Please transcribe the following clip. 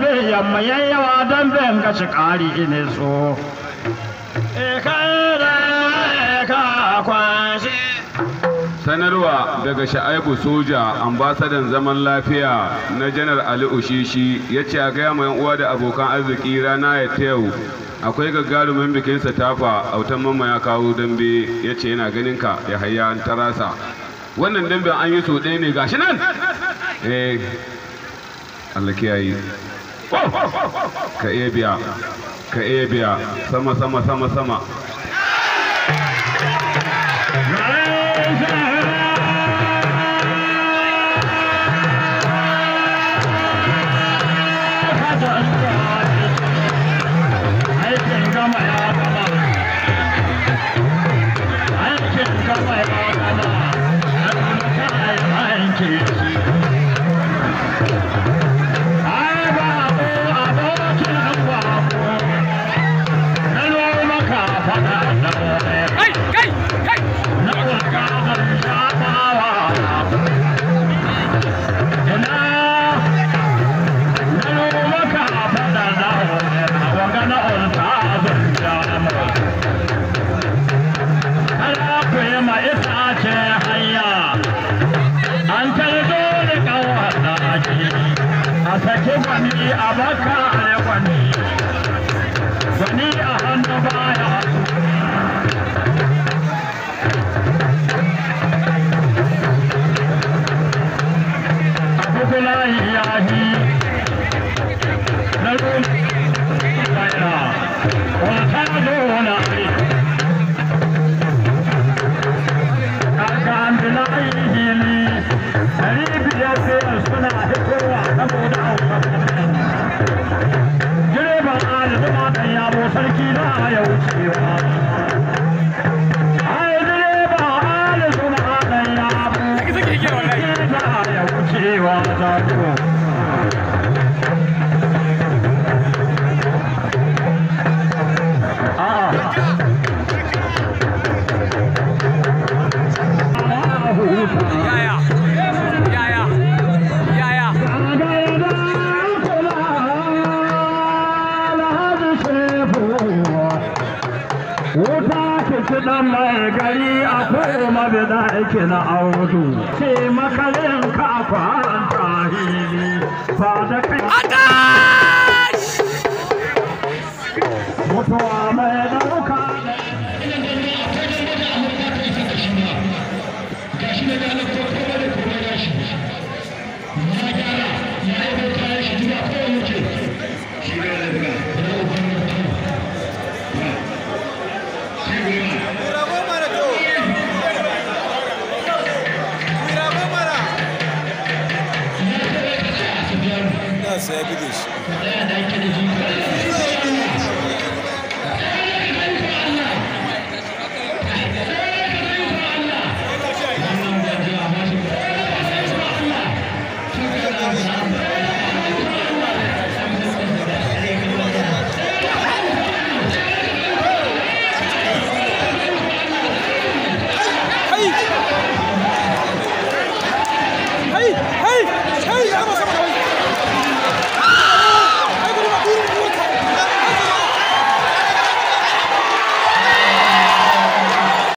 dambe yamma yayyawa damben ka shi ƙari ne so sanarwa daga sha'aibu soja ambasadan zaman lafiya na janar ali ushishi ya ce a gaya mai uwa da abokan arziki rana ya ta yau akwai gagarumin bikin tafa autan mamma ya kawo dambe ya ce yana ganin ka ya hayya an tarasa wannan dambe an yi so ɗaya ne gashi nan eh Allah kiyaye ka iya biya ka iya biya sama sama sama sama aikin gama ya gama aikin gama ya gama aikin shi ai ba ko abokin gwako na noma ka faɗa da Kai, kai, kai! na waka ban shafawa ina na noma ka faɗa da wanga na onta ban shafawa Ana kuyi ma itace hanya an tarzo da kawata ake a saki gwani a baka a gwani gwani a hannu baya abubuwa ya yi na ruwa bayan wata zo na aiki akan bilayi hili dari biyar biyar suna hitowa saboda aukakan direban alizuma dan yabo sarki na ya wucewa ai direban alizuma dan yabo Saki saki igiyar wallahi. na ya wucewa zago a'a Yaya? Yaya? Yaya? Wuta ke ci ɗan mai gari a koma bida ake na audu, ce makalin ka kwanta hili ba da kai Atash! mutuwa mai ɗauka da sai ya buge shi